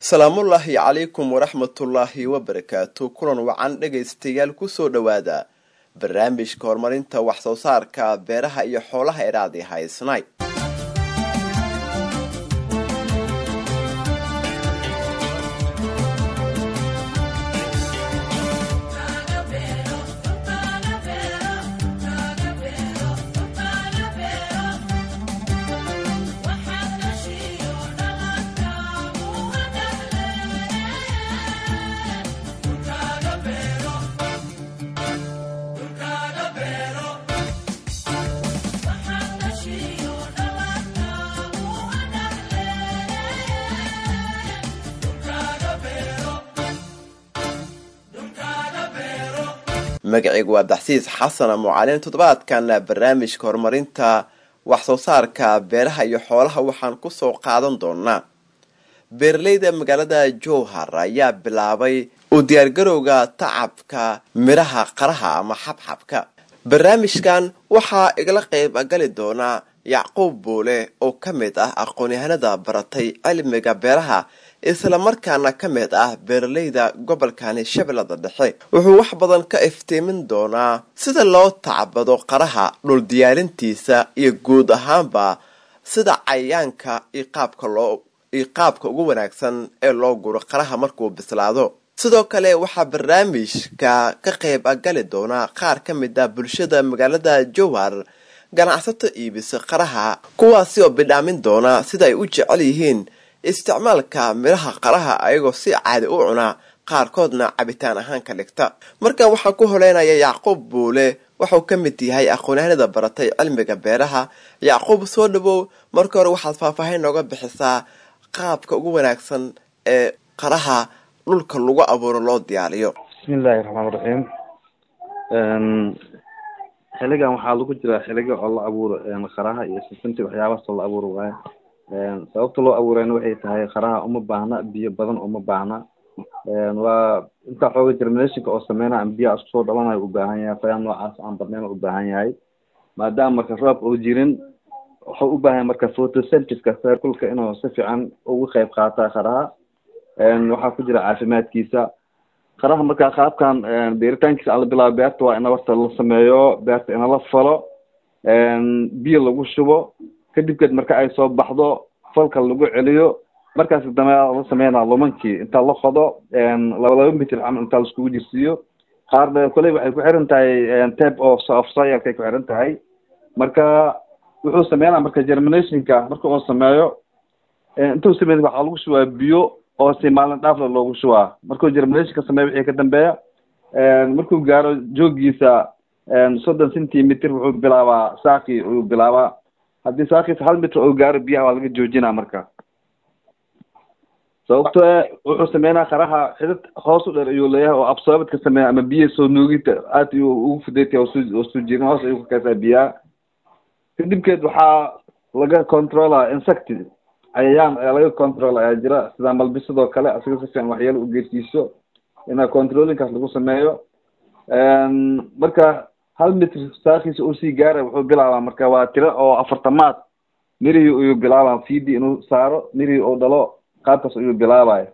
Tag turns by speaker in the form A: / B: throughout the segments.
A: salaamullaahi calaykum waraxmatullaahi wabarakaatu kulan wacan dhegaystayaal kusoo dhowaada barnaamijka horumarinta wax soo saarka beeraha iyo xoolaha eraadi haysnay magacaygu waa daxsiis xasan mucalin toddobaadkan barnaamijka horumarinta wax soo saarka beeraha iyo xoolaha waxaan kusoo qaadan doonaa beeraleyda magaalada jowhar ayaa bilaabay u diyaargarowga tacabka midhaha qaraha ama xabxabka barnaamijkan waxaa igala qayb gali doonaa yacquub buule oo ka mid ah aqoon-yahanada baratay cilmiga beeraha islamarkaana ka mid ah beeraleyda gobolkani shabeellada dhexe wuxuu wax badan ka iftiimin doonaa sida loo tacbado qaraha dhul diyaarintiisa iyo guud ahaanba sida cayayaanka iyo qaabka loo iyo qaabka ugu wanaagsan ee loo guro qaraha markuu bislaado sidoo kale waxaa barnaamijka ka qayb gali doonaa qaar ka mid ah bulshada magaalada jowhar ganacsato iibisa qaraha kuwaasi oo bidhaamin doona sida ay u jecel yihiin isticmaalka midhaha qaraha ayagoo si caadi u cunaa qaarkoodna cabitaan ahaan ka dhigta marka waxaan ku holeynaya yacquub buule wuxuu ka mid yahay aqoon-yahanada baratay cilmiga beeraha yacquub soo dhawow marka hore waxaad faahfaahin nooga bixisaa qaabka ugu wanaagsan ee qaraha dhulka lagu abuuro loo diyaariyo
B: bismillahi raxmaan raxiim xiligan waxaa lagu jiraa xiliga oo la abuuro qaraha iyo sisinta waxyaabahaasoo la abuuro waaye sababta loo abuurayna waxay tahay qaraha uma baahna biyo badan uma baahna waa intaa xooga germinationka oo sameyna ama biyaha isku soo dhalanayo u baahan yahay qoyaan noocaas aan badnayn u baahan yahay maadaama marka roob oo jirin wuxuu u baahan yahay marka photosyntheska circulka inuu si fiican ugu qayb qaata qaraha waxaa ku jira caafimaadkiisa qaraha marka qaabkan beeritaankiisa ala bilaabo beerta waa ina horta la sameeyo beerta ina la falo biyo lagu shubo kadibkeed marka ay soo baxdo falka lagu celiyo markaas dambe la sameynaa lumankii inta la qodo laba laba mitir camal intaa laiskugu jirsiiyo qaarna koley waxay ku xiran tahay tape of of soilkay ku xiran tahay marka wuxuu sameynaa marka germinationka marka uu sameeyo intuu sameyn waxaa lagu shubaa biyo oo si maalin dhaafla loogu shubaa markuu germinationka sameeyo wixii ka dambeeya markuu gaaro joogiisa soddon centimeter wuxuu bilaabaa saaqi ayuu bilaabaa haddii saakiisa hal mitr oo gaaro biyaha waa laga joojinaa marka sababto wuxuu sameynaa qaraha xidid hoos u dheer ayuu leeyahay oo absorbed ka sameeya ama biya soo nuugita aad ayuu ugu fudaytay oo soo jirin hoos ayuu ka kaysaa biyaha kadibkeed waxaa laga controla insect cayayaan ayaa laga control ayaa jira sida malbisadoo kale asiga si fiican waxyeelo u geersiiso ina controlingkaas lagu sameeyo marka hal mitr saakiisa uu sii gaara wuxuu bilaabaa marka waa tiro oo afartamaad mirihii ayuu bilaabaa fidi inuu saaro mirihii uu dhalo qaabkaas ayuu bilaabaya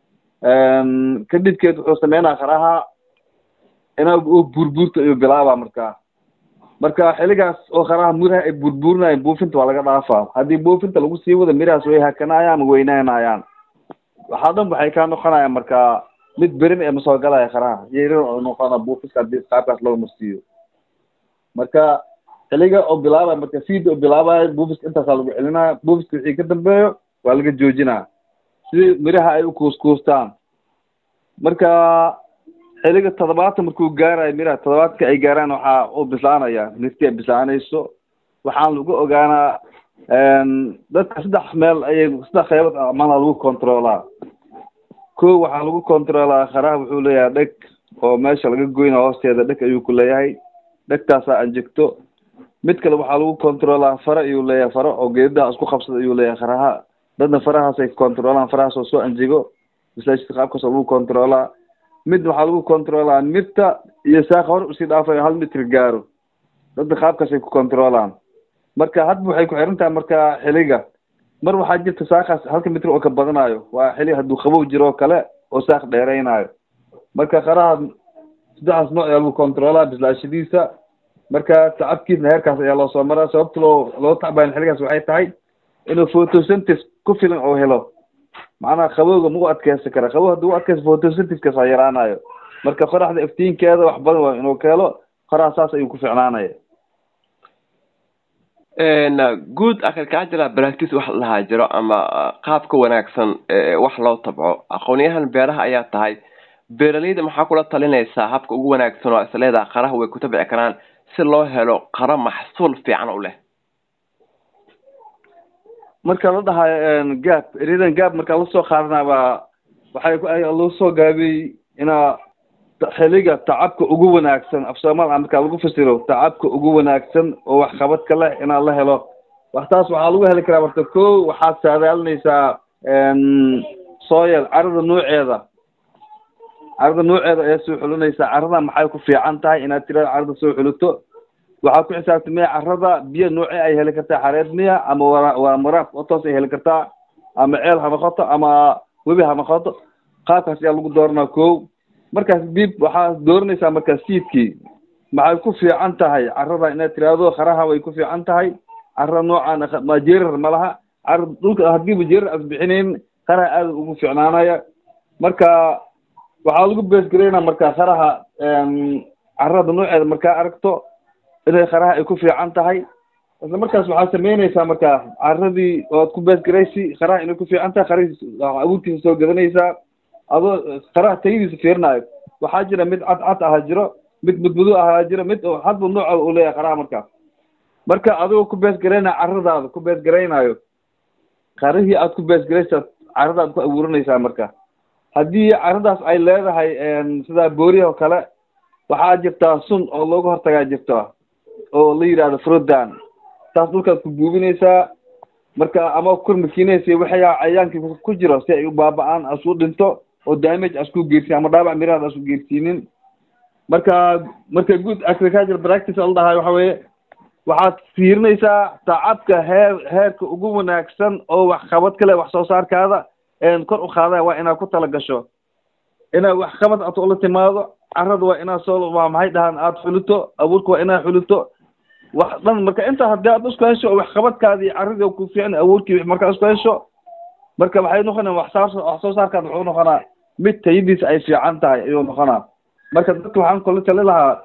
B: kadibkeed wuxuu sameynaa qaraha ina burbuurta ayuu bilaabaa marka marka xiligaas oo qaraha miraha ay burbuurinayan buufinta waa laga dhaafaa haddii buufinta lagu sii wado mirahaas way hakanayaan ma weynaanayaan waxaa dhan waxay kaa noqonayaan marka mid berin ee masoo galaya qaraha yeerin oo noqona buufiska hadii qaabkaas loo marsiiyo marka xiliga oo bilaabay marka feed oo bilaabayo buufiska intaasaa lagu celinaya buufiska wixii ka dambeeyo waa laga joojinaa si miraha ay ukuuskuustaan marka xiliga toddobaatan markuu gaarayo miraha toddobaadka ay gaaraan waxaa u bislaanaya mirti ay bislaanayso waxaan lagu ogaanaa dadka saddex meel ayay saddex qeybood amana lagu controlaa ko waxaa lagu controlaa qaraha wuxuu leeyahay dheg oo meesha laga goyna hoosteeda dheg ayuu ku leeyahay dhegtaasaa anjegto mid kale waxaa lagu controlaa fara ayuu leeyahay faro oo geedaha isku qabsada ayuu leeyahay qaraha dadna farahaasay controlaan farahaas oo soo anjego masaajidka qaabkaas oo lagu controlaa mid waxaa lagu controlaa mirta iyo saaqa hor usii dhaafayo hal mitr gaaro dadna qaabkaasay ku controlaan marka hadba waxay ku xiran tahay marka xiliga mar waxaa jirta saakaas halka mitr oo ka badanayo waa xili hadduu qabow jiro oo kale oo saaq dheeraynayo marka qaraha saddexdaas nooc ayaa lagu controlaa bislaashadiisa marka tacabkiisna heerkaas ayaa loo soo maraa sababta loo loo tacbayan xiligaas waxay tahay inuu photosynthesis ku filan oo helo macnaha qabowga ma u adkeysan kara qabow hadduu u adkeysa photosynthesis waa yaraanayo marka qoraxda iftiinkeeda wax badan waa inuu ka helo qoraha saas ayuu ku ficnaanaya
A: good agricultural practice wax la dhahaa jiro ama qaabka wanaagsan wax loo tabco aqoonyahan beeraha ayaa tahay beeraleyda maxaa kula talinaysaa habka ugu wanaagsan oo isleedaha qaraha way ku tabci karaan si loo helo qaro maxsuul fiican u leh
B: marka la dhahayo gaab eridan gaab marka lasoo qaadanaa baa waxay loo soo gaabiyey inaa xiliga tacabka ugu wanaagsan af soomaal markaa lagu fasiro tacabka ugu wanaagsan oo waxqabadka leh inaa la helo waxtaas waxaa lagu heli karaa marka ko waxaad saadaalinaysaa soil carada nooceeda carada nooceeda ayaa soo xulinaysaa carada maxay ku fiican tahay inaad tirada carada soo xulito waxaa ku xisaabtamaya carada biyo nooce ay heli kartaa xareed miya ama wa waa maraaf oo toos ay heli kartaa ama ceel ha noqoto ama webi ha noqoto qaabkaas ayaa lagu dooranaa ko markaas dib waxaa dooranaysaa markaa siidkii maxay ku fiican tahay carada inaad tiraahdo qaraha way ku fiican tahay carada noocaan ma jeerar ma laha cara dhulka haddiiba jeerar aad bixinayn qaraha aada ugu fiicnaanaya marka waxaa lagu beesgareynaa marka qaraha carada nooceeda markaa aragto inay qaraha ay ku fiican tahay isla markaas waxaad sameynaysaa marka caradii oad ku beesgaraysi qaraha inay ku fiican tahay qarihii abuurkiisa soo gadanaysaa adoo qaraha tayadiisa fiirinayo waxaa jira mid cad cad aha jiro mid mudmudo ahaa jiro mid hadba nooca uu leeyahay qaraha marka marka adigoo ku beesgaraynaya caradaada ku beesgaraynayo qarihii aad ku beesgaraysa caradaad ku abuuranaysaa marka haddii caradaas ay leedahay sida booriha oo kale waxaa jirtaa sun oo looga hortagaa jirta oo la yidhahdo frodan taas dhulkaad ku buubinaysaa marka ama kormakiinaysa waxyaa cayaankii ku jiro si ay u baaba-aan asku dhinto oo damage asku geersin ama dhaabac mirahaad asku geersiinin marka marka good agriculture practice la dhahay waxa weeye waxaad fiirinaysaa tacabka heer heerka ugu wanaagsan oo waxqabad kale wax soo saarkaada kor u qaadaya waa inaad ku tala gasho inaad waxqabad aad ula timaado carada waa inaad soo waa maxay dhahaan aada xulito abuurka waa inaad xulito wax dhan marka intaa haddii aad isku hesho oo waxqabadkaadii caradii ku fiican abuurkii markaa isku hesho marka waxay noqonaa waxsaar wax soo saarkaad wuxuu noqonaa mid tayadiisa ay fiican tahay ayuu noqonaa marka dadka waxaan kula tali lahaa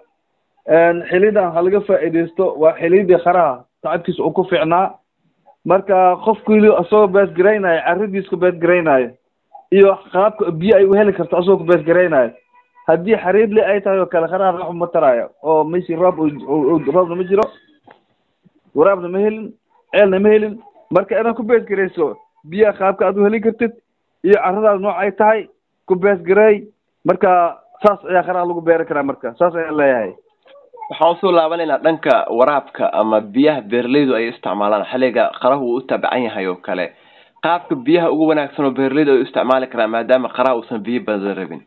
B: xilidan ha laga faa'iidaysto waa xilidii qaraha tacabkiisa uu ku fiicnaa marka qofkii isagoo beesgaraynayo caradiis ku beesgaraynayo iyo qaabka biyo ay u heli karto asagoo ku beesgaraynayo haddii xariidli ay tahay oo kale qaraha wax ma taraayo oo meshi roob roobna ma jiro waraabna ma helin ceelna ma helin marka inaad ku beesgarayso biyaha qaabka aad u heli kartid iyo caradaada nooc ay tahay ku beesgareey marka saas ayaa qaraha lagu beeri karaa marka saas ayaan leeyahay
A: waxaan usoo laabanaynaa dhanka waraabka ama biyaha beeraleydu ay isticmaalaan xilliga qarahu uu u tabcan yahay oo kale qaabka biyaha ugu wanaagsan oo beeraleydu ay u isticmaali karaan maadaama qaraha uusan biyo badan rabin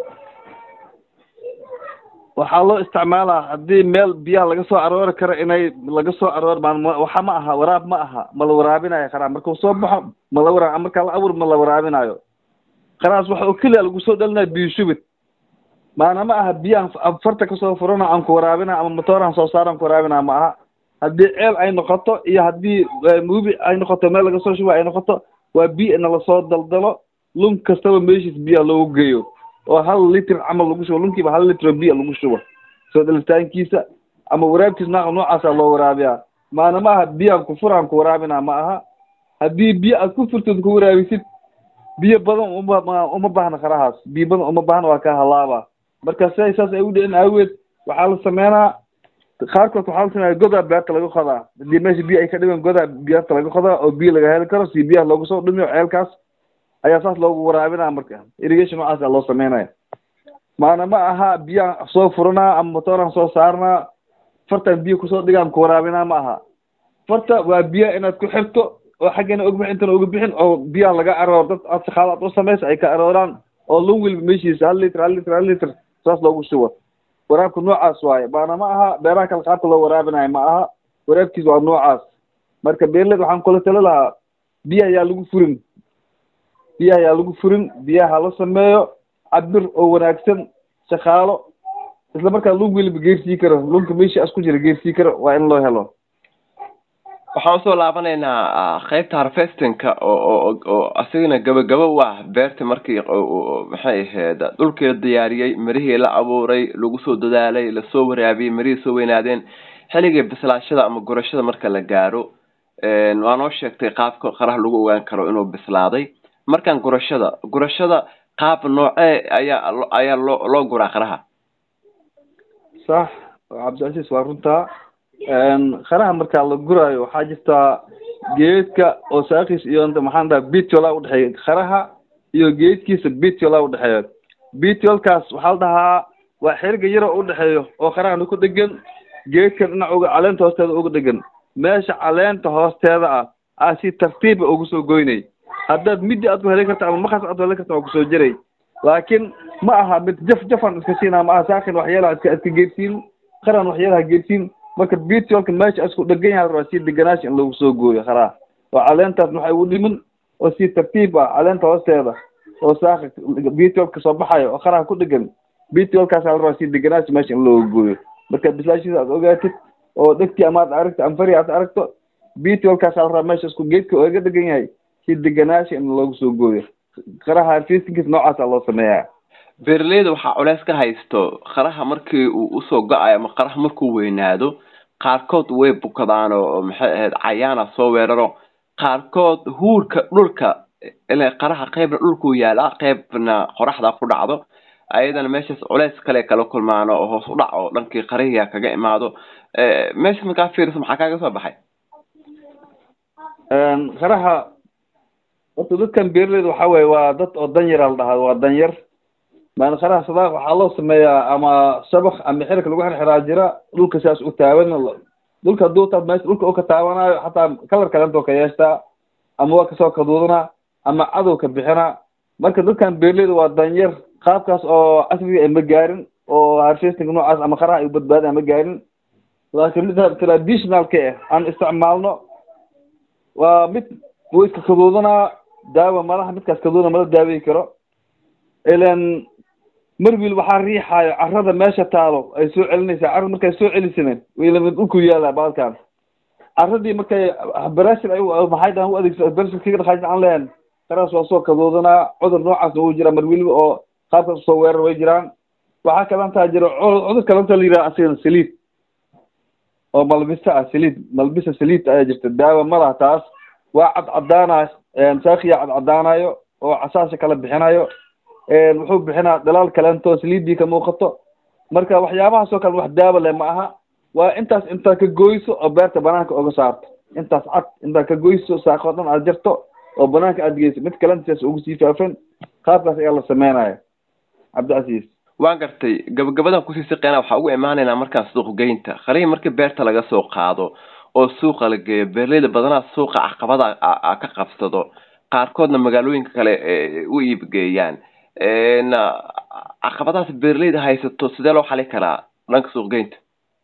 B: waxaa loo isticmaalaa haddii meel biyaha laga soo aroori karo inay laga soo aroor maan waxa ma aha waraab ma aha ma la waraabinayo qaraha markuu soo baxo ma la waraab markaa la abuur ma la waraabinayo qarahaas waxa oo keliya lagu soo dhalinayo biyo shubid maana ma aha biyahan farta kasoo furana aan ku waraabina ama matooran soo saaran ku waraabina ma aha haddii ceel ay noqoto iyo haddii muubi ay noqoto meel laga soo shuba ay noqoto waa biyo ina lasoo daldalo lun kastaba meeshiis biyaha loogu geeyo oo hal litr camal lagu shubo lunkiiba hal litr oo biya lagu shubo soo dhalitaankiisa ama waraabkiis naaqa noocaasa loo waraabiyaa maana ma aha biyahan ku furaan ku waraabina ma aha haddii biyo aad ku furtid ku waraabisid biyo badan uma uma baahna qarahaas biyo badan uma baahna waa ka halaaba marka siday saas ay u dhicin aaweed waxaa la sameynaa qaarkood waxaa la sameeya godaa beerta laga qodaa haddii meesha biyo ay ka dhiban godaa beerta laga qodaa oo biyo laga heli karo si biyaha loogu soo dhumiyo ceelkaas ayaa saas loogu waraabinaa marka irrigation noocaas aa loo sameynaya maana ma aha biyaan soo furanaa ama matooran soo saarnaa fartan biyo kusoo dhigaan ku waraabinaa ma aha farta waa biyo inaad ku xirto oo xaggana og bixin intana uga bixin oo biyaha laga aroor dad aad shaqaalo aad u samaysa ay ka arooraan oo lun wilba meeshiisa hal litr hal litr hal litr saas loogu shubo waraabka noocaas waaye baana ma aha beeraha kale qaabka loo waraabinayo ma aha waraabkiis waa noocaas marka beerled waxaan kula tali lahaa biyaha yaa lagu furin biyaha yaa lagu furin biyaha la sameeyo cabir oo wanaagsan shaqaalo isla markaa lug weliba geersii karo lunka meesha as ku jira geersii karo waa in loo helo
A: waxaan usoo laabanaynaa qaybta harvestinka oo oo oo asigana gabagaba u ah beerta markii maxay ahayd dhulkii la diyaariyey mirihii la abuuray lagu soo dadaalay lasoo waraabiyey mirihii soo weynaadeen xilligii bislaashada ama gurashada marka la gaaro waa noo sheegtay qaabka qaraha lagu ogaan karo inuu bislaaday markaan gurashada gurashada qaab noocee ayaa ayaa loo loo guraa qaraha
B: sax cabdicasiis waa runtaa qaraha markaa la guraayo waxaa jirtaa geedka oo saakis iyo maxaan dhaha bitiola udhexeeya qaraha iyo geedkiisa bitiola udhexeeya bitiolkaas waxaa la dhahaa waa xeriga yaro udhexeeyo oo qarahana ku dhegan geedkan dhinac uga caleenta hoosteeda uga dhegan meesha caleenta hoosteeda ah aa si tartiiba ugu soo goynay haddaad middi aad ku heli karta ama makas aad ku heli karta waa kusoo jiray laakiin ma aha mid jaf jafan iska siinaa ma aha saakin waxyaalaha iska iska geedsiin qaran waxyaalaha geedsiin marka bitiolka meesha isku dhegan yahay waa si deganaashi in lagu soo gooyo qaraa oo caleentaas waxay u dhimin oo si tartiib ah caleenta hoosteeda oo saaka bitiolka soo baxayo oo qaraha ku dhegan bitiolkaas la rabaa si deganaashi meesha in looga gooyo marka bislaashiisa aad ogaatid oo dhegtii ama aad aragto ama fari aad aragto bitiolkaas la rabaa meesha isku geedka oo iga dhegan yahay si deganaashi in loogu soo gooyo qaraha harfistinkiis noocaasa loo sameeyaa
A: beeraleyda waxaa culeys ka haysto qaraha markii uu usoo go-ayo ama qaraha markuu weynaado qaarkood way bukadaan oo maxay ahayd cayaana soo weeraro qaarkood huurka dhulka ila qaraha qeybna dhulkuu yaalaa qeybna qoraxda ku dhacdo ayadana meeshaas culeys kale kala kulmaan oo hoos u dhac oo dhankii qarihiga kaga imaado meeshaas markaa fiiriso maxaa kaaga soo baxay
B: qaraha horta dadkan beeraleyda waxa weye waa dad oo danyara la dhahaa waa danyar maan qaraha sadaaq waxaa loo sameeyaa ama shabak ama xirka lagu xirxiraa jira dhulka sidaas u taaban dhulka hadduu taad meesha dhulka u ka taabanayo xataa kalar kalentoo ka yeeshtaa ama waa kasoo kaduudana ama cadow ka bixina marka dadkan beeraleyda waa danyar qaabkaas oo casriga ay ma gaarin oo harvesting noocaas ama qaraha ay u badbaadin ma gaarin laakiin mid traditionalka ah aan isticmaalno waa mid wuu iska kaduudanaa daawa malaha midkaas kaduudana mala daaweyi karo ilan marwil waxaa riixaayo carrada meesha taalo ay soo celinaysaa carrada markay soo celisana wilamid dhulku yaala baalkan carradii markay barashir ay maxay dhahan u adeegso barashir kaga dhaqaajin aan lehen qaraas waa soo kaduudanaa cudur noocaasna wuu jiraa marwiliba oo qaabkaas soo weerar way jiraan waxaa kalantaa jira cudur kalanta la yidhaha asigana saliid oo malbisa ah saliid malbisa saliid ayaa jirta daawa ma laha taas waa cadcadaana saakiya cadcadaanayo oo casaasha kala bixinayo wuxuu bixinaa dhalaal kalento saliidii ka muuqato marka waxyaabahaas oo kale wax daawa leh ma aha waa intaas intaa ka goyso oo beerta banaanka oga saarto intaas cad intaa ka goyso saaqoo dhan aad jarto oo banaanka aad geyso mid kalenta sidaas ugu sii faafan qaabkaas ayaa la sameynaya cabdicasiis
A: waan gartay gabagabadan kusii siqeena waxaa ugu imaanaynaa markaan suuq geynta qalihii markii beerta laga soo qaado oo suuqa la geeyo beeraleyda badanaa suuqa caqabada ka qabsado qaarkoodna magaalooyinka kale u iibgeeyaan caqabadahaas beeraleyda haysato sidee loo xali karaa dhanka suuq geynta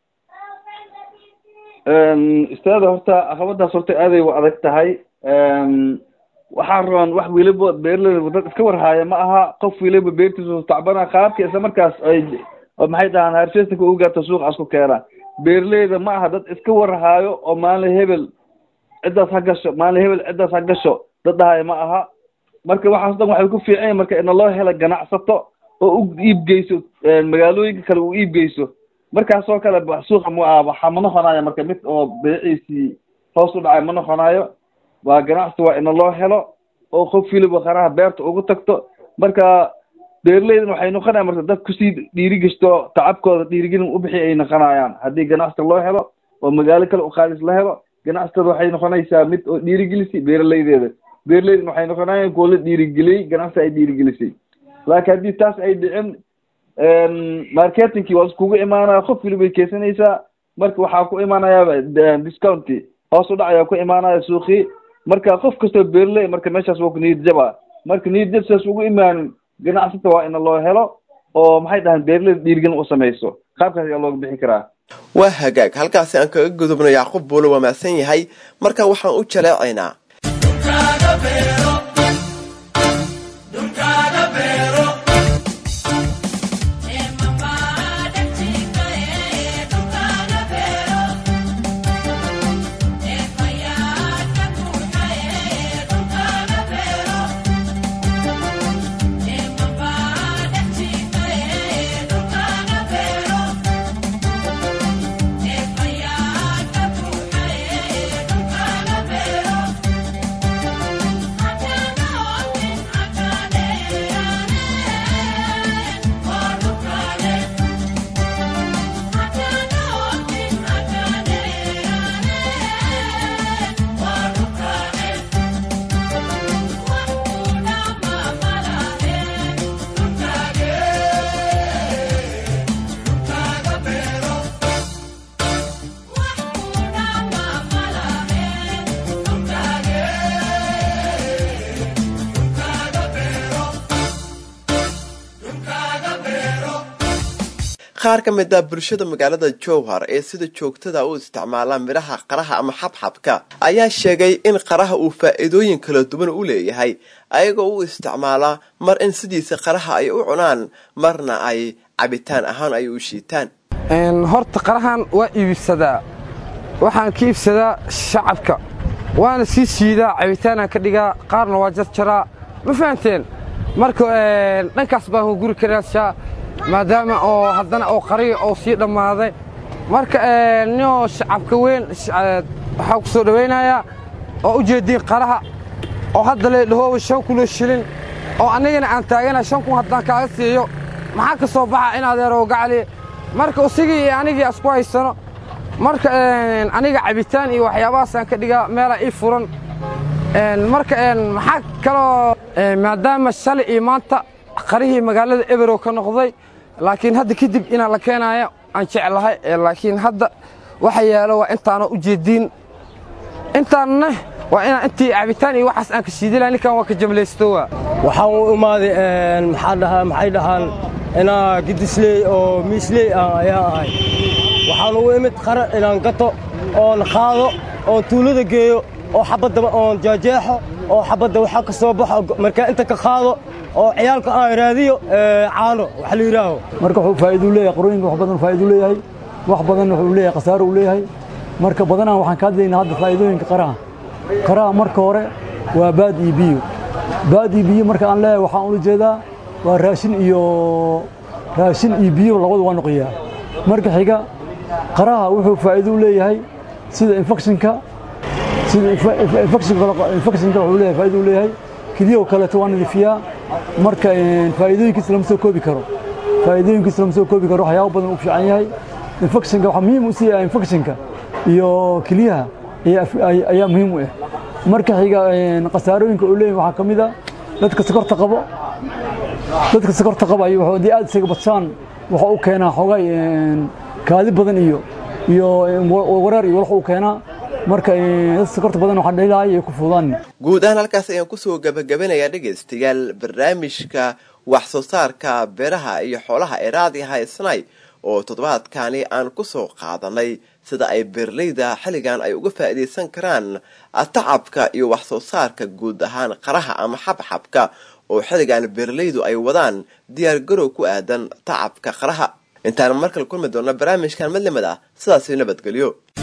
B: istaada horta caqabadaas horta aaday u adag tahay waxaa rabaan wax weliba beeraleyda dad iska warhaaya ma aha qof weliba beertiisa tacbana qaabka isla markaas ay maxay dhahaan harfestinka ugu gaarta suuqaas ku keena beeraleyda ma aha dad iska warhaayo oo maalin hebel ciddaas ha gasho maalin hebel ciddaas ha gasho dad dhahaya ma aha marka waxaas dhan waxay ku fiican yahin marka ina loo hela ganacsato oo u iibgeyso magaalooyinka kale u iibgeyso markaas oo kale suuqa waxaa ma noqonayo marka mid oo beeciisii hoos u dhacay ma noqonayo waa ganacsi waa ina loo helo oo qof weliba qaraha beerta ugu tagto marka beeraleydan waxay noqonayaan marka dad kusii dhiirigeshto tacabkooda dhiirigelin ubixi ay noqonayaan haddii ganacsiga loo helo oo magaalo kale uqaalis la helo ganacsitada waxay noqonaysaa mid oo dhiirigelisay beeraleydeeda beeraleydan waxay noqonayaan kuwa la dhiirigeliyey ganacsi ay dhiirigelisay laakiin haddii taas ay dhicin marketingkii waa iskugu imaanaya qof weliba ay keensanaysaa marka waxaa ku imaanaya discounti hoos u dhacayaa ku imaanaya suuqii marka qof kastoo beerley marka meeshaas waa ku niyad jaba marka niyad jab sidaas ugu imaanin ganacsata waa ina loo helo oo maxay dhahaan beerleyda dhiirigelin u samayso qaabkaas ayaa looga bixi karaa
A: waa hagaag halkaasi aan kaga gudubno yacquub buule waa mahadsan yahay marka waxaan u jaleecaynaa qaar ka mid a bulshada magaalada jowhar ee sida joogtada u isticmaala midhaha qaraha ama xabxabka ayaa sheegay in qaraha uu faa'iidooyin kala duwan u leeyahay ayagoo u isticmaalaa mar in sidiisa qaraha ay u cunaan marna ay cabitaan ahaan ay u shiitaan
C: horta qarahan waa iibsadaa waxaan ka iibsadaa shacabka waana sii siidaa cabitaanaan ka dhigaa qaarna waa jarjaraa ma fahanteen marka dhankaas baan guri ka raadshaa maadaama oo haddana oo qariya oo sii dhammaaday marka ninoo shacabka weyn waxaa ku soo dhowaynayaa oo u jeediin qaraha oo hadda leedhahooba shan kunoo shilin oo annigana aan taagana shan kun haddaan kaaga siiyo maxaa ka soo baxa in adeeroo gacali marka usigii iyo anigii asku haysano marka aniga cabitaan iyo waxyaabahaasaan ka dhigaa meelaa ii furan marka maxaa kaloo maadaama shalay iyo maanta qarihii magaalada eberow ka noqday laakiin hadda kadib inaan la keenaayo aan jeclahay laakiin hadda waxa yaalo waa intaanoo u jeediin intaanna waa inaan intii cabitaan iyo waxaas aan ka shiidila ninkan waa ka jamlaystowa
D: waxaan u imaaday maxaa dhahaa maxay dhahaan inaa gidisley oo miisley ah ayaa ahay waxaan ugu imid qara inaan gato oon qaado oon tuulada geeyo oo xabaddaba oon jeejeexo oo xabadda waxaa ka soo baxo markaa inta ka qaado oo ciyaalka aan raadiyo caano waxa la yidhaaho
E: marka wuxuu faa'iido leeyahay qarooyinka wax badan faa'iido leeyahay wax badan wuxuu leeyahay khasaaro uu leeyahay marka badanaa waxaan ka hadlaynaa hadda faa'iidooyinka qaraha qaraha marka hore waa baad iyo biyo baad iyo biyo marka aan leeyahay waxaan ula jeedaa waa raashin iyo raashin iyo biyo labadu waa noqoyaa marka xiga qaraha wuxuu faa'iido u leeyahay sida infectionka sida infectionka infectionka wuxuu leeyahay faa'iido u leeyahay keliyaha kaleeto waa nadiifiyaa marka faa'iidooyinkiisa lama soo koobi karo faa'iidooyinkiisa lama soo koobi karo waxyaabo badan uu fiican yahay infectionka waxaa muhiim u siiyaa infectionka iyo keliyaha ayaa muhiim u ah marka xiga khasaarooyinka uu leeyahay waxaa ka mid a dadka sokorta qabo dadka sokorta qaba iyo haddii aad isaga badsaan waxa u keenaa xogay kaadi badan iyo iyo wareer iyo walxa u keenaa marka dad sokorta badan waxaa dhalilahay ay ku fududaan
A: guud ahaan halkaas ayaan kusoo gabagabanayaa dhegaystayaal barnaamijka wax soo saarka beeraha iyo xoolaha ee raadiyaha isnay oo toddobaadkani aan kusoo qaadanay sida ay beeraleyda xilligan ay uga faa'iidaysan karaan tacabka iyo wax soo saarka guud ahaan qaraha ama xabxabka oo xilligan beeraleydu ay wadaan diyaar garow ku aadan tacabka qaraha intaan markale kulmi doona barnaamijkan madlamad ah sidaasi nabadgelyo